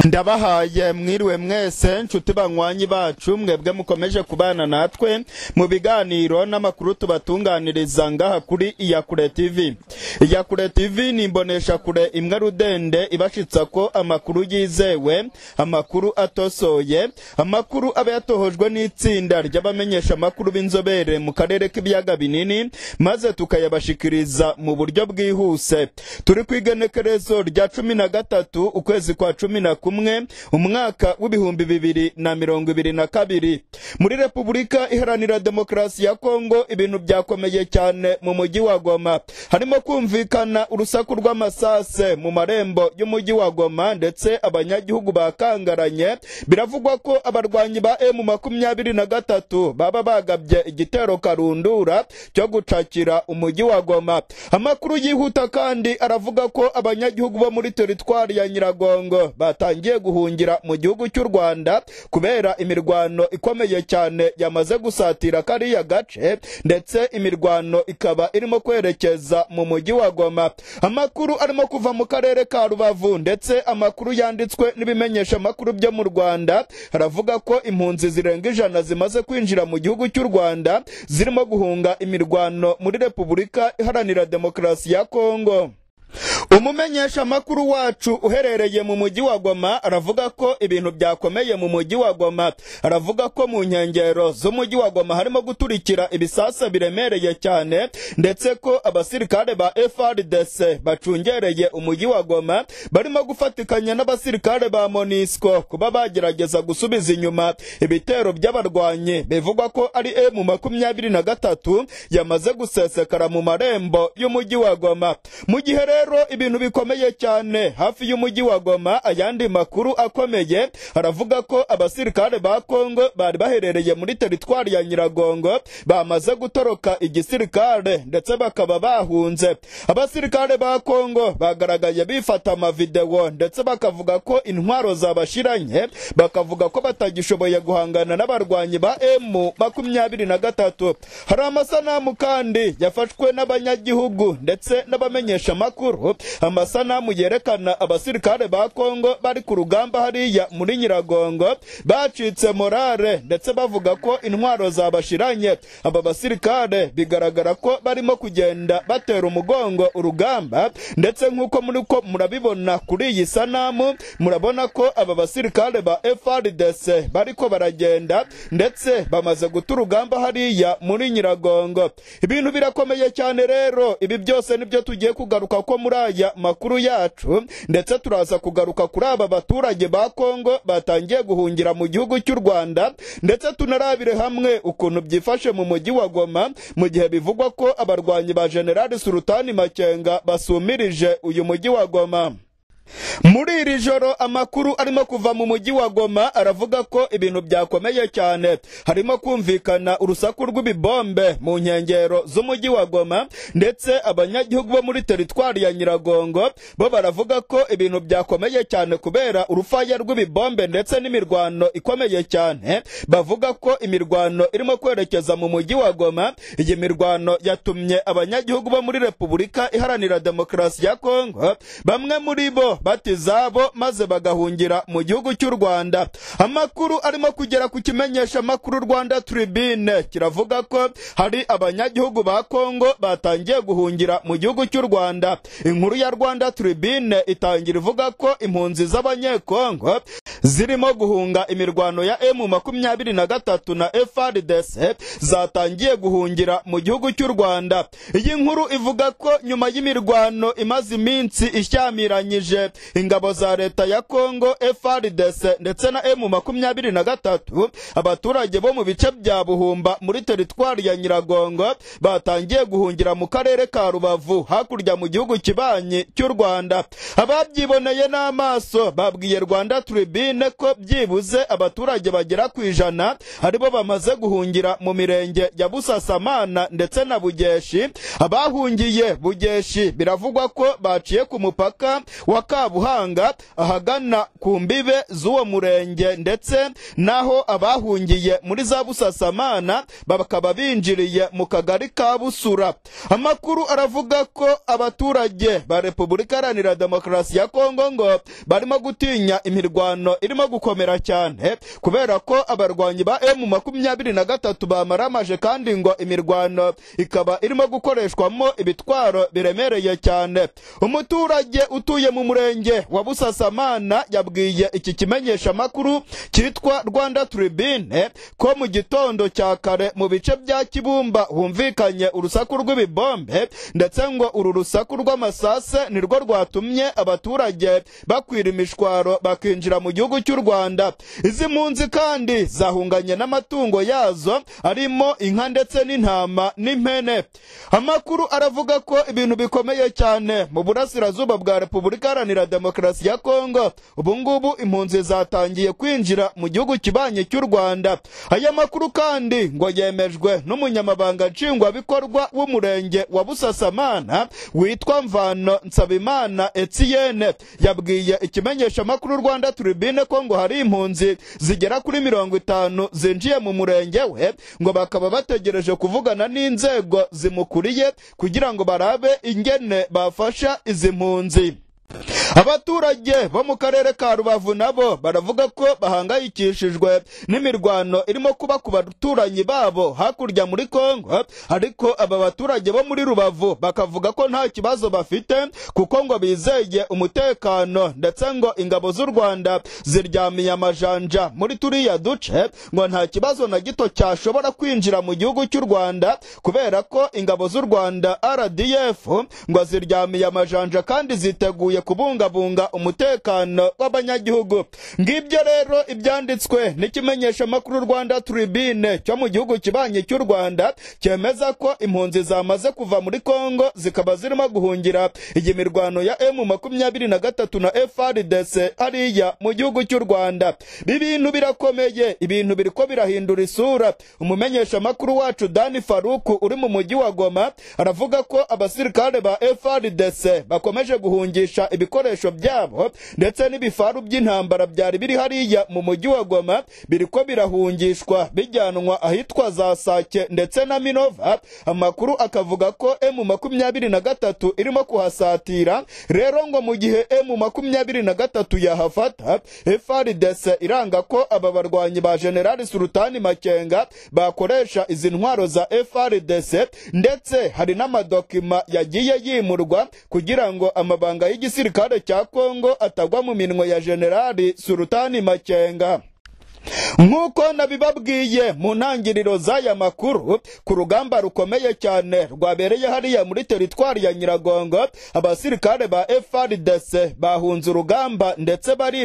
ndabahaye mwiriwe mwese nshuti banywanyi bacu mwebwe mukomeje kubana natwe mu biganiro n'amakuru tubatunganiriza ngaha kuri iyakure tv iyakure tv ni imbonesha kure imwe rudende ibashitsa ko amakuru yizewe amakuru atosoye amakuru aba yatohojwe n'itsinda ry'abamenyesha amakuru b'inzobere mu karere k'ibiyaga binini maze tukayabashikiriza mu buryo bwihuse turi ku igenekerezo rya cumi na gatatu ukwezi kwa cumi na kumwe umwaka w'ibihumbi bibiri na mirongo ibiri na kabiri muri repubulika iharanira demokarasi ya kongo ibintu byakomeye cyane mu mujyi wa goma harimo kumvikana urusaku rw'amasase mu marembo y'umujyi wa goma ndetse abanyagihugu bakangaranye biravugwa ko abarwanyi ba emu makumyabiri na gatatu baba bagabye igitero karundura cyo gucakira umujyi wa goma amakuru yihuta kandi aravuga ko abanyagihugu bo muri teritwari ya nyiragongo batangiye guhungira mu gihugu cy'u rwanda kubera imirwano ikomeye cyane yamaze gusatira kariya gace ndetse imirwano ikaba irimo kwerekeza mu mujyi wa goma amakuru arimo kuva mu karere ka rubavu ndetse amakuru yanditswe n'ibimenyesha amakuru byo mu rwanda haravuga ko impunzi zirenga ijana zimaze kwinjira mu gihugu cy'u rwanda zirimo guhunga imirwano muri repubulika iharanira demokarasi ya kongo umumenyesha amakuru wacu uherereye mu mujyi wa goma aravuga ko ibintu byakomeye mu mujyi wa goma aravuga ko mu nkengero z'umujyi wa goma harimo guturikira ibisasa biremereye cyane ndetse ko abasirikare ba frdc bacungereye umujyi wa goma barimo gufatikanya n'abasirikare ba monisco kuba bagerageza gusubiza inyuma ibitero by'abarwanyi bivugwa ko ari emu makumyabiri na gatatu yamaze gusesekara mu marembo y'umujyi wa goma mu gihe rero ibintu bikomeye cyane hafi y'umujyi wa goma ayandi makuru akomeye aravuga ko abasirikare ba kongo bari baherereye muri teritwari ya nyiragongo bamaze gutoroka igisirikare ndetse bakaba bahunze abasirikare ba kongo bagaragaye bifata amavidewo ndetse bakavuga ko intwaro zabashiranye bakavuga ko batagishoboye guhangana n'abarwanyi ba emu makumyabiri na gatatu hari amasanamu kandi yafashwe n'abanyagihugu ndetse n'abamenyesha amakuru amasanamu yerekana abasirikare ba kongo bari ku rugamba hariya muri nyiragongo bacitse morale ndetse bavuga ko intwaro zabashiranye aba basirikare bigaragara ko barimo kugenda batera umugongo urugamba ndetse nk'uko muri ko murabibona kuri iyi sanamu murabona ko aba basirikare ba frdc bariko baragenda ndetse bamaze guta urugamba hariya muri nyiragongo ibintu birakomeye cyane rero ibi byose nibyo tugiye kugaruka ko muri aya makuru yacu ndetse turaza kugaruka kuri aba baturage ba kongo batangiye guhungira mu gihugu cy'u rwanda ndetse tunarabire hamwe ukuntu byifashe mu mujyi wa goma mu gihe bivugwa ko abarwanyi ba generali sultani makenga basumirije uyu mujyi wa goma muri iri joro amakuru arimo kuva mu mujyi wa goma aravuga ko ibintu byakomeye cyane harimo kumvikana urusaku rw'ibibombe mu nkengero z'umujyi wa goma ndetse abanyagihugu bo muri teritwari ya nyiragongo bo baravuga ko ibintu byakomeye cyane kubera urufaya rw'ibibombe ndetse n'imirwano ikomeye cyane bavuga ko imirwano irimo kwerekeza mu mujyi wa goma iyi mirwano yatumye abanyagihugu bo muri repubulika iharanira demokarasi ya kongo bamwe muri bo bati izabo maze bagahungira mu gihugu cy'u rwanda amakuru arimo kugera ku kimenyesha amakuru rwanda tribune kiravuga ko hari abanyagihugu ba kongo batangiye guhungira mu gihugu cy'u rwanda inkuru ya rwanda tribune itangira ivuga ko impunzi z'abanyekongo zirimo guhunga imirwano ya emu makumyabiri na gatatu na frdc zatangiye guhungira mu gihugu cy'u rwanda iyi nkuru ivuga ko nyuma y'imirwano imaze iminsi ishyamiranyije ingabo za leta ya kongo frdc ndetse na emu makumyabiri na gatatu abaturage bo mu bice bya buhumba muri teritwari ya nyiragongo batangiye guhungira mu karere ka rubavu hakurya mu gihugu kibanyi cy'u rwanda ababyiboneye n'amaso babwiye rwanda tribune ko byibuze abaturage bagera ku ijana aribo bamaze guhungira mu mirenge ya busasamana ndetse na bugeshi abahungiye bugeshi biravugwa ko baciye ku mupaka wa kabuhariwe muhanga ahagana ku mbibe z'uwo murenge ndetse naho abahungiye muri za busasamana bakaba binjiriye mu kagari ka busura amakuru aravuga ko abaturage ba repubulika iharanira demokarasi ya kongo ngo barimo gutinya imirwano irimo gukomera cyane kubera ko abarwanyi ba emu makumyabiri na gatatu bamaramaje kandi ngo imirwano ikaba irimo gukoreshwamo ibitwaro biremereye cyane umuturage utuye mu murenge wa busasamana yabwiye iki kimenyesha amakuru cyitwa rwanda tribune ko mu gitondo cya kare mu bice bya kibumba humvikanye urusaku rw'ibibombe ndetse ngo uru rusaku rw'amasase nirwo rwatumye abaturage bakwira imishwaro bakinjira mu gihugu cy'u rwanda izi mpunzi kandi zahunganye n'amatungo yazo arimo inka ndetse n'intama n'impene amakuru aravuga ko ibintu bikomeye cyane mu burasirazuba bwa repubulika iharanira demokarasi ya kongo ubu ngubu impunzi zatangiye kwinjira mu gihugu kibanye cy'u rwanda aya makuru kandi ngo yemejwe n'umunyamabanga nshingwabikorwa w'umurenge wa busasamana witwa mvano nsabimana etiyene yabwiye ikimenyeshamakuru rwanda turibine ko ngo hari impunzi zigera kuri mirongo itanu zinjiye mu murenge we ngo bakaba bategereje kuvugana n'inzego zimukuriye kugira ngo barabe ingene bafasha izi mpunzi abaturage bo mu karere ka rubavu nabo baravuga ko bahangayikishijwe n'imirwano irimo kuba ku baturanyi babo hakurya muri kongo ariko aba baturage bo muri rubavu bakavuga ko nta kibazo bafite kuko ngo bizeye umutekano ndetse ngo ingabo z'u rwanda ziryamiye amajanja muri turiya duce ngo nta kibazo na gito cyashobora kwinjira mu gihugu cy'u rwanda kubera ko ingabo z'u rwanda rdf ngo ziryamiye amajanja kandi ziteguye kubungabunga umutekano w'abanyagihugu ngibyo rero ibyanditswe n'ikimenyeshamakuru rwanda tribune cyo mu gihugu kibanye cy'u rwanda cyemeza ko impunzi zamaze kuva muri kongo zikaba zirimo guhungira iyi mirwano ya emu makumyabiri na gatatu na frdc hariya mu gihugu cy'u rwanda ibintu birakomeye ibintu biriko birahindura isura umumenyeshamakuru wacu dani faruku uri mu mujyi wa goma aravuga ko abasirikare ba frdc bakomeje guhungisha ibikoresho byabo ndetse n'ibifaru by'intambara byari biri hariya mu mujyi wa goma biriko birahungishwa bijyanwa ahitwa za sake ndetse na minova amakuru akavuga ko emu makumyabiri na gatatu irimo kuhasatira rero ngo mu gihe emu makumyabiri na gatatu yahafata frdc iranga ko aba barwanyi ba generali sultani makenga bakoresha izi ntwaro za frdc ndetse hari n'amadokima yagiye yimurwa kugira ngo amabanga y'igisirikare cya kongo atagwa mu minwe ya generali sultani makenga nk'uko nabibabwiye mu ntangiriro z'aya makuru ku rugamba rukomeye cyane rwabereye hariya muri teritwari ya nyiragongo abasirikare ba frdc bahunze urugamba ndetse bari